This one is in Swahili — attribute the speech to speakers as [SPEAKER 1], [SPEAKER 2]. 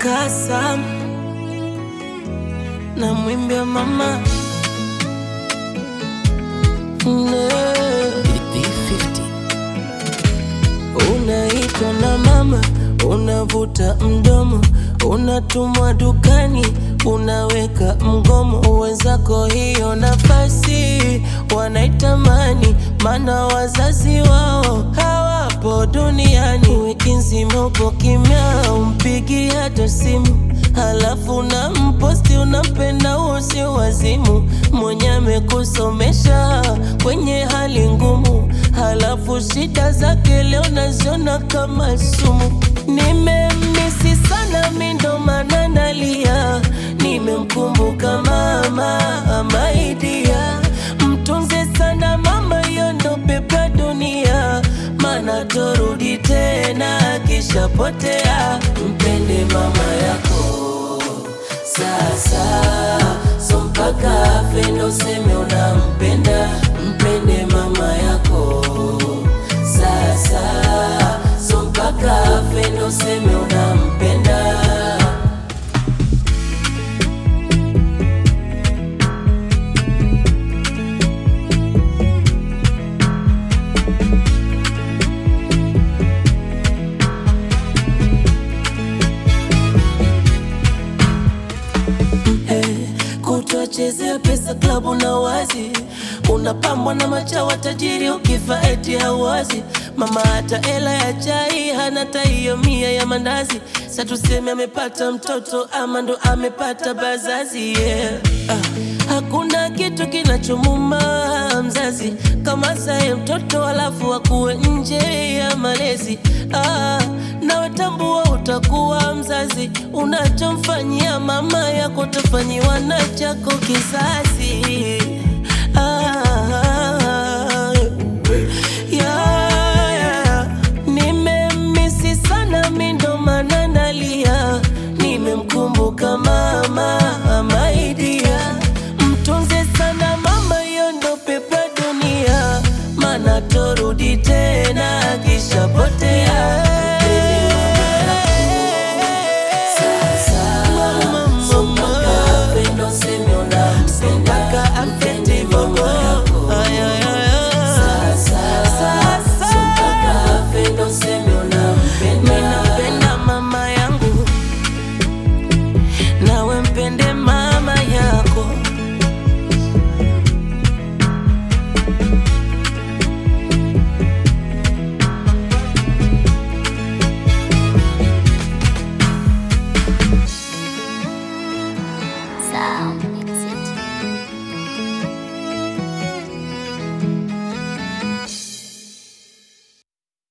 [SPEAKER 1] Kasam na mwimbia mama Ne. Unaitwa na mama, unavuta mdomo, unatumwa dukani, unaweka mgomo. Wenzako hiyo nafasi wanaitamani, maana wazazi wao hawapo duniani. Wiki nzima upo kimya, umpigi hata simu, halafu na mposti unampenda usi wazimu, mwenye amekusomesha kwenye hali ngumu, halafu shida zake leo naziona kama sumu. Nimemisi sana mi ndo maana nalia, nimemkumbuka mama amaidia, mtunze sana mama, hiyo ndo pepa dunia, maana torudi tena kishapotea. Mpende mama yako sasa, so mpaka afe ndo useme unampenda. Mpende mama yako sasa, so mpaka afe ndo useme unampenda. Hey, kutwachezea pesa klabu na wazi, unapambwa na machawa tajiri, ukifa eti hawazi. Mama hata hela ya chai hana, taiyo mia ya mandazi. Sa tuseme amepata mtoto ama ndo amepata bazazi yeah. Ah, hakuna kitu kinachomuma mzazi kama saye mtoto alafu akuwe nje ya malezi ah, nawe tambua utakuwa mzazi, unachomfanyia mama yako utafanyiwa na chako kizazi. Ah, yeah, yeah. Nimemisi sana mi ndo maana nalia, nimemkumbuka mama amaidia, mtunze sana mama, hiyo ndo pepa dunia, maana torudi tena kishapotea. Sasa, so mpaka afe ndo useme unampenda. Mpende mama yako. Sasa, so mpaka afe ndo useme unampenda. Mi nampenda mama yangu, nawe mpende mama yako.
[SPEAKER 2] Sound.